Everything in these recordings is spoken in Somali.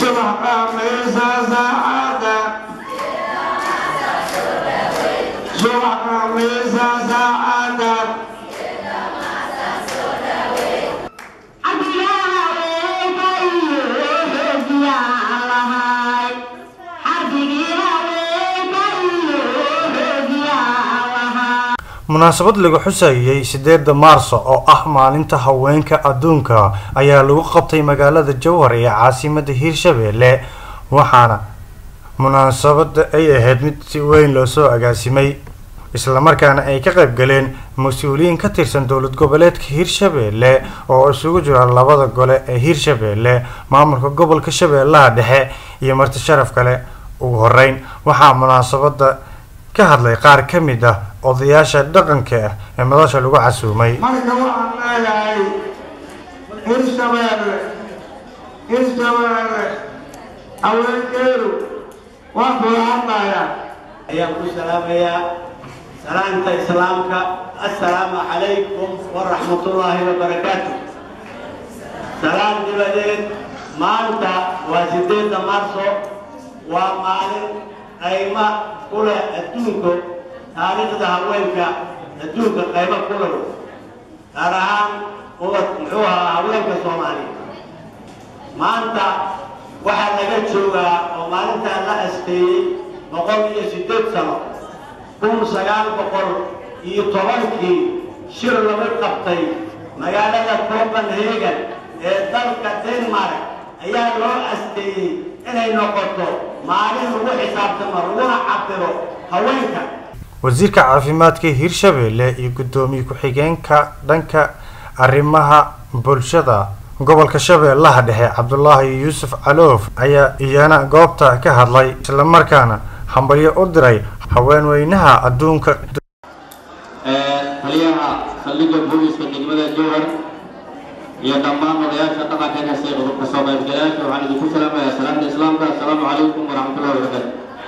subax khamiisa saacada subax khamiisa saacada munaasabad lagu xusayey sideeda maarso oo ah maalinta haweenka adduunka ayaa lagu qabtay magaalada jowhar ee caasimada hiirshabeelle waxaana munaasabada ay ahayd mid si weyn loosoo agaasimay islamarkaana ay ka qayb galeen mas-uuliyiin ka tirsan dowlad goboleedka hiirshabeelle oo isugu jira labada gole ee hiirshabeelle maamulka gobolka shabeellaha dhexe iyo marti sharaf kale ugu horeyn waxaa munaasabada ka hadlay qaar ka mid ah odayaasha dhaqanka ah ee madasha lagu casuumay marka waxaan leeyahay hirshabeelle hirshabeelle haweenkeedu waan kula hadlayaa ayaan ku salaamayaa salaanta islaamka assalaamu calaykum waraxmatullaahi wabarakaatu salaan dibadeed maanta waa sideedda marso waa maalin qayma ku leh adduunka taariikhda haweenka adduunka qaymo ku leh gaar ahaan ubad muxuu ahaa haweenka soomaaliya maanta waxaa laga joogaa oo maalintaa la asteeyey boqol iyo siddeed sano kun sagaal boqol iyo tobankii shir lagu qabtay magaalada copenhagen ee dalka denmark ayaa loo asteeyey inay noqoto maalin lagu xisaabtamo laguna cabiro haweenka wasiirka caafimaadka hiirshabeelle iyo guddoomiye ku-xigeenka dhanka arrimaha bulshada gobolka shabeellaha dhexe cabdulaahi yuusuf caloof ayaa iyana goobta ka hadlay islamarkaana hambalyo u diray haweenweynaha adduunka taliyaha saldhigga booliska degmada jowhar iyo dhammaan odayaasha dhaqanka kasee qodobka soo qaybgalayaasha waxaan idinku salaamayaa salaamta islaamka assalaamu calaykum waraxmatullahi wabarakaatu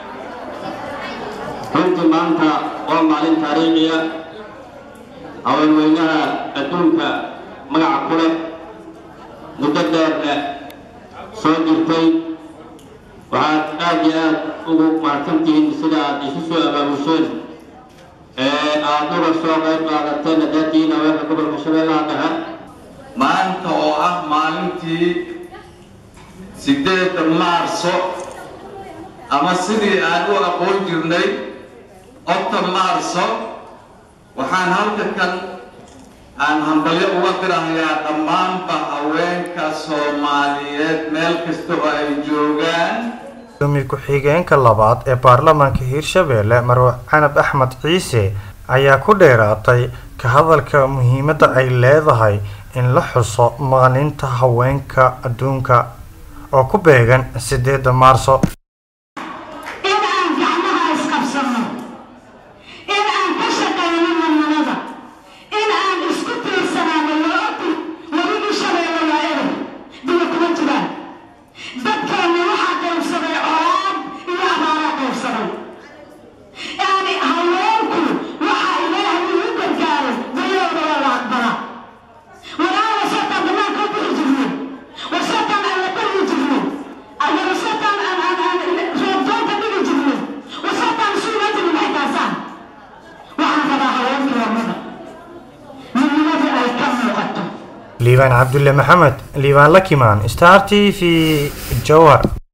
runtii maanta waa maalin taariikhiya haweenweynaha adduunka magaca ku leh muddo dheerna soo jirtay waxaad aad iyo aad ugu mahadsantihiin sida aad isu soo abaabusheen ee aad uga soo qayb qaadateen haddaatihiin haweenka gobolka shabeellaha dhexe maanta oo ah maalintii sideedda maarso ama sidii aan u aqoon jirnay octa maarso waxaan halka kan aan hambalyo uga dirahayaa dhammaanba haweenka soomaaliyeed meel kasta oo ay joogaan gudoomiye ku-xigeenka labaad ee baarlamaanka hiirshabeelle marwe canab axmed ciise ayaa ku dheeraatay ka hadalka muhiimadda ay leedahay in la xuso maalinta haweenka adduunka oo ku beegan sideedda maarso in aan gacmaha isqabsanno in aan ka shaqayno midnimada in aan isku tiirsanaano looti weligii shabeelle waa eray biyo kuma jiraan dadkeenna waxaa qaybsaday colaad iyo abaaraa qaybsaday yani haweenku waxaa ilaahay ugu gargaaray bayooda waa la aqbalaa walaa wasataan banaanka u bixi jirnay wasataan aan la baryi jirnay wasataan aan aan aan roobdoonta dhigi jirnay wasataan suuga jirnay maxay taasaan waxaan rabaa haweenkii lamada midnimadii ay ka muuqato liibaan cabdulle maxamed liibaan lakimaan star t v jowhar